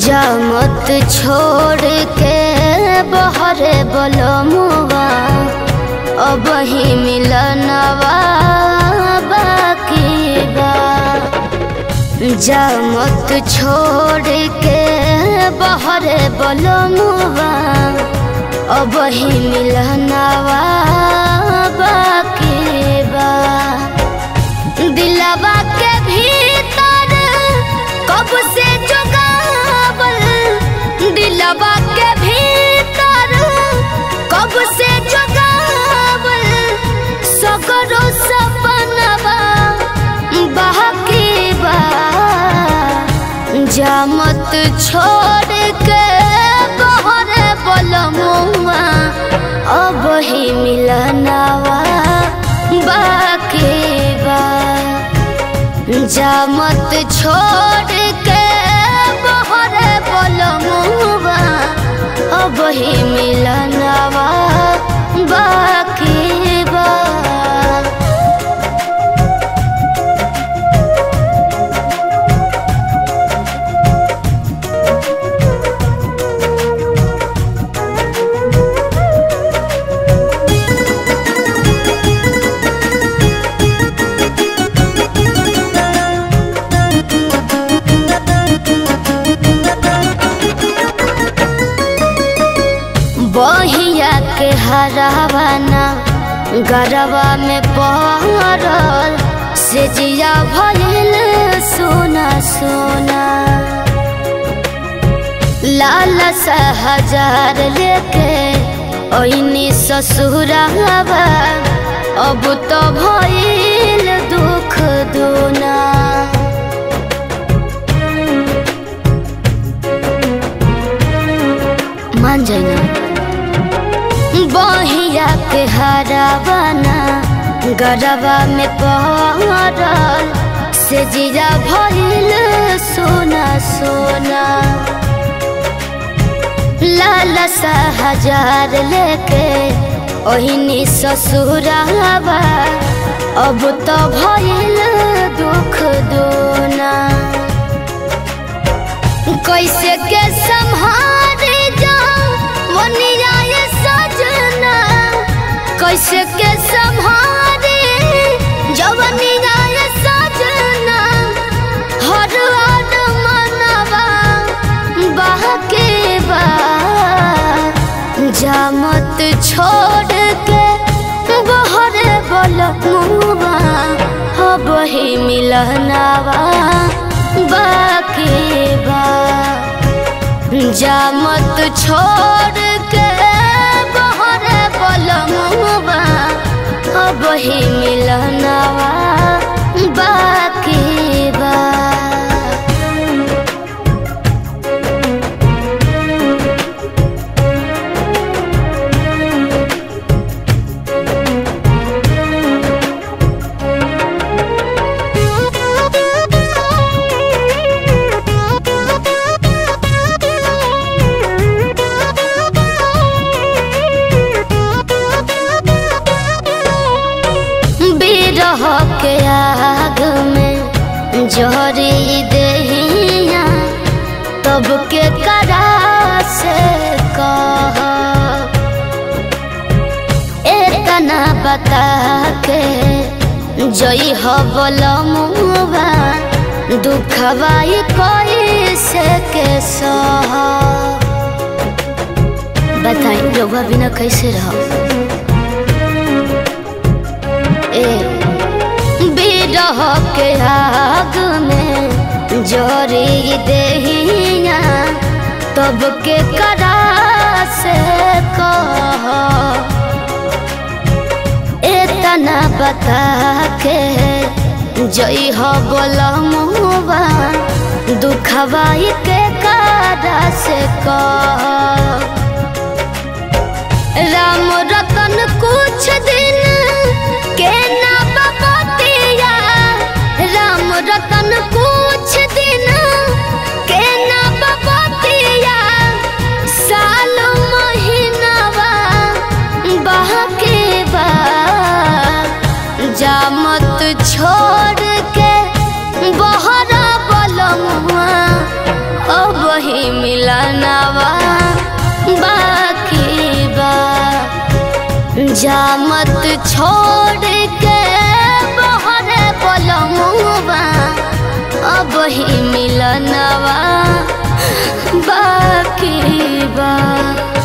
जामत छोड़ के बहरे बलमुआ अब ही मिलनवा बाकी बा जामत छोड़ के बहरे बलमुआ अब ही मिलनवा बाकी बा दिलवा के भीतर कब से जुगावल दिलवा के भीतर कब से जुगावल सगरो सपनवा बाकी बा जामत छोड़ के बहरे बलमुआ अब ही मिलनवा बाकी बा जामत छोड़ के बहरे बलमुआ अब ही मिलनवा बाकी बा बहिया के हरावाना गरवा में पहरल से जिया भइल सोना सोना लाल सा हजार लेके ओइनी ससुरावा अब तो भइल दुख दूना मान जाइना बहिया के हरावाना गरबा में पहरल से जीरा भइल सोना सोना लाल सा हजार लेके ओहिनी ससुरावा अब तो भइल दुख दोना कैसे के संहारे जाऊं मोनिया ये सजना कैसे के संहारे जवनिया ये सजना हर हर मनवा बहके बा जामत छोड़ के बहरे बलमुआ अब ही मिलनवा बाकी बा जामत छोड़ के बहरे बलमुआ अब ही मिलनवा बाकी बा बिरह के आग में जहरी दहिया तब के करा से कह एतना बता के जई हो बोलमुआ दुखवाई कोई से के सह बताई रउआ बिना कैसे रहो बिरह के आग में जोरी दहिया तब के करा से कह एतना बता के जई हो बोलमुआ दुखवाई के करा से कह राम रतन कुछ दिन के ना बपतिया राम रतन कुछ दिन के ना बपतिया साल महीनावा बहके बा जामत छोड़ के बहरा बलमुआ अब ही जामत छोड़ के बहरे पलमुआ अब ही मिलनवा बाकी बा